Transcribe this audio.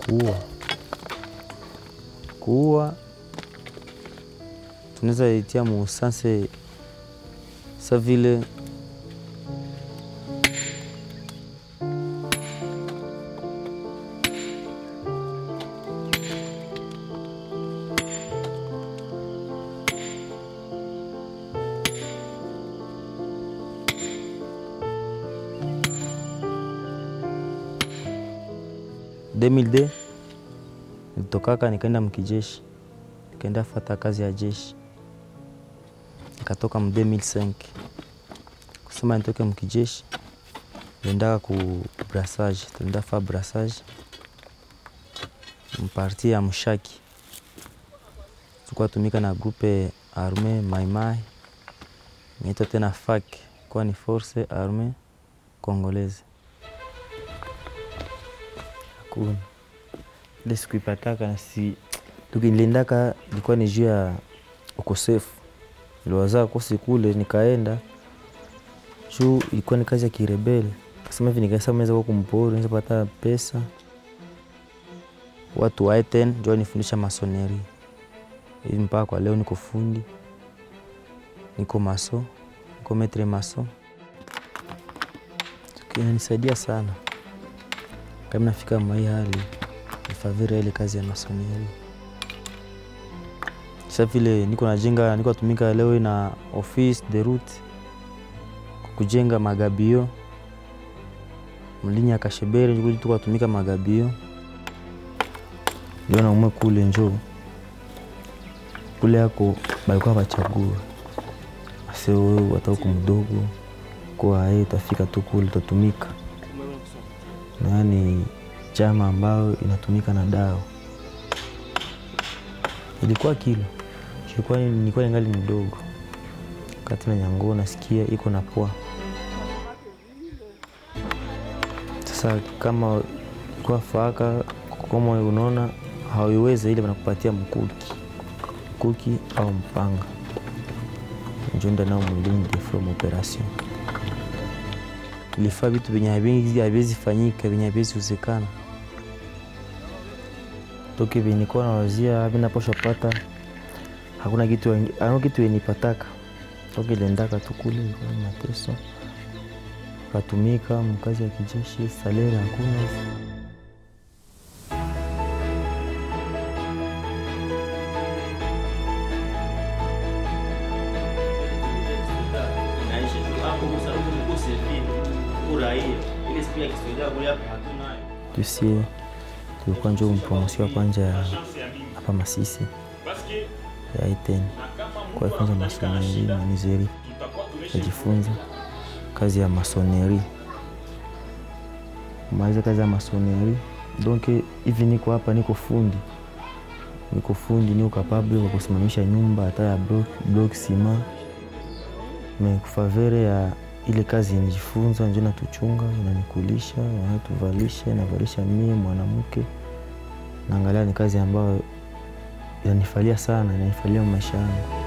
kuua kuua tunaweza itia musanse sa vile demilde nilitokaka nikaenda mkijeshi nikaenda fata kazi ya jeshi nikatoka mu 2005 kusema nitoke mkijeshi niliendaka ku brassage tulienda fa brassage mparti ya mshaki tulikuwa tumika na grupe arme maimai inaitwa tena FAC kwa ni force arme congolaise hakuna ile sikuipataka na si tukiliendaka ilikuwa ni juu ya ukosefu niliwazaa kosi kule nikaenda juu ilikuwa ni kazi ya kirebele kasema hivi nikasema naweza kuwa kumpori naweza pata pesa watu wa Eten ndio nifundisha masoneri hivi mpaka kwa leo niko fundi niko maso niko metre maso inanisaidia sana kama nafika mai hali nifavira ile kazi ya masoneri sa vile niko najenga niko natumika leo na office de route kujenga magabio mlinya kashebere njukuli tuko natumika magabio ndio naumwe kule njo kule yako balikuwa bachagua ase wewe hata huku mdogo kwa yeye utafika tu kule utatumika na yani chama ambayo inatumika na dawa ilikuwa kilo ilikuwa nilikuwa ningali mdogo kati na nyango nasikia iko na poa sasa kama kwa faka kama unaona hauiweze ile wanakupatia mkuki mkuki au mpanga njo nda nao mwilini from operation ilifaa vitu venye vingi haviwezi fanyika venye haviwezi wezekana toke venye nikuwa nawazia vinaposha pata hakuna kitu hakuna kitu yenipataka toke lendaka tu kule ilikuwa ni mateso katumika mkazi ya kijeshi salere hakuna tusie tulikuwa njo mpromosio ya kwanja ya hapa Masisi ya Iten kwa funza masoneri na mizeri najifunza kazi ya masoneri maliza kazi ya masoneri donc hivi niko hapa niko fundi niko fundi niko kapable kwa kusimamisha nyumba hata ya block, block sima me kufavere ya ile kazi nijifunza njo natuchunga inanikulisha inatuvalisha inavalisha mie mwanamke naangalia ni kazi ambayo inanifalia sana inanifalia maisha yangu